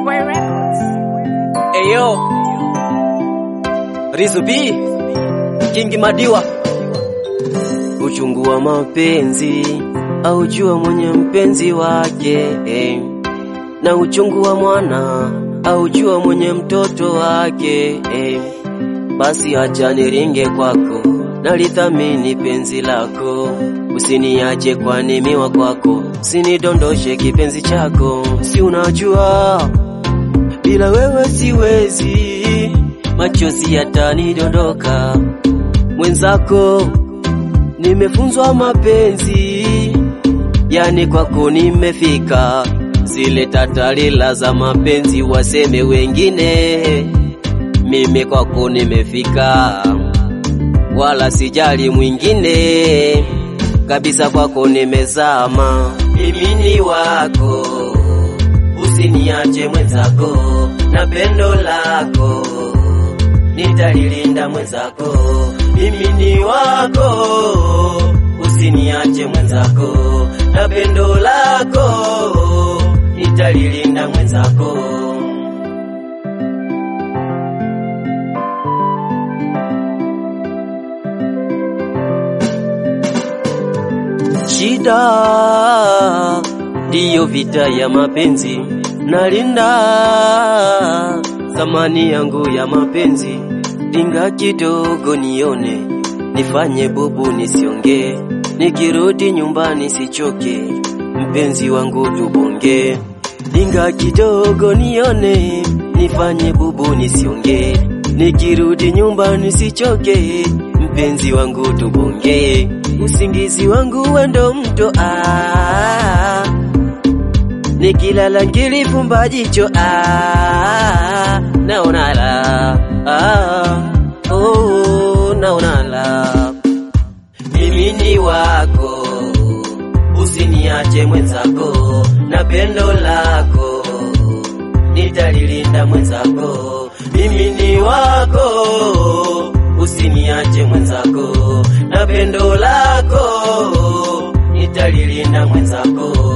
Boy Records. Eyo Rizu B Kingi Madiwa Uchungu wa mapenzi aujua mwenye mpenzi wake eh. Na uchungu wa mwana aujua mwenye mtoto wake eh. Basi acha niringe kwako nalithamini penzi lako usiniache kwani miwa kwako usinidondoshe kipenzi chako si unajua bila wewe siwezi, machozi yatanidondoka. Mwenzako nimefunzwa mapenzi, yani kwako nimefika. Zile tatalila za mapenzi waseme wengine, mimi kwako nimefika, wala sijali mwingine kabisa, kwako nimezama, mimi ni wako usiniache mwenzako, na pendo lako nitalilinda mwenzako, mimi ni wako. Usiniache mwenzako, na pendo lako nitalilinda mwenzako. Shida ndiyo vita ya mapenzi, nalinda thamani yangu ya mapenzi. Dinga kidogo nione, nifanye bubu nisiongee, nikirudi nyumbani sichoke, mpenzi wangu tubonge. Dinga kidogo nione, nifanye bubu nisiongee, nikirudi nyumbani sichoke, mpenzi wangu tubonge. Usingizi wangu wendo mto ah, nikilala ngilifumba jicho ah, naona la ah, oh, naona la mimi ni wako, usiniache mwenzako, na pendo lako nitalilinda mwenzako. Mimi ni wako, usiniache mwenzako, na pendo lako nitalilinda mwenzako.